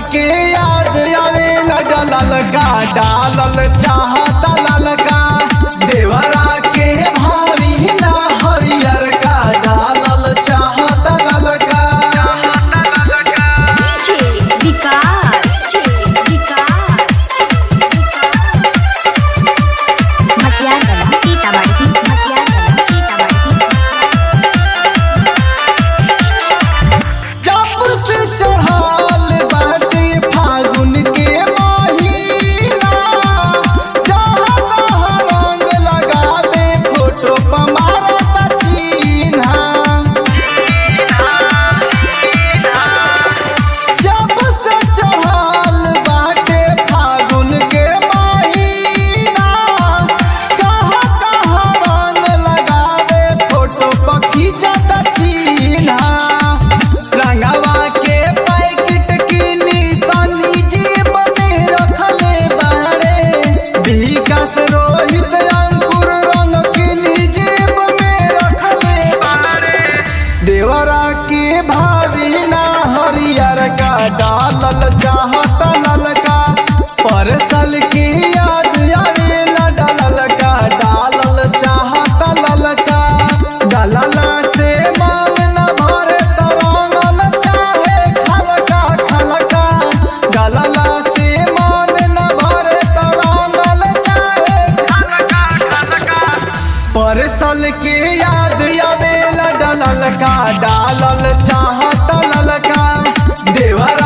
के याद आवे डलल का डालल चाहता ललका देवरा के भावी ना हरियर का डालल चाहता ललका DJ विकास विकास मटियागला सीतामढ़ी मटियागला सीतामढ़ी जब से चढ़ल बाटे फागुन के महीना जहाँ तहाँ रंग लगावे फोटो पर मारता चिन्हा जब से चढ़ल बाटे फागुन के महीना कहाँ कहाँ रंग लगावे फोटो पर खींचता चिन्हा रंगवा के पैकेट की निशानी जेब में रखले बारे विकास रोहित अंकुर रंग की जेब में रखले बारे देवरा के भावी ना हरियर का डालल चाहता ललका परसल के याद आवेला डालल का डालल चाहता ललका डालला से मांग न भरे तरंगल चाहे खलका खलका डालला से मान न भरे तरंगल चाहे खलका खलका परसल के याद आवेला डलल का डालल चाहत ललका देवरा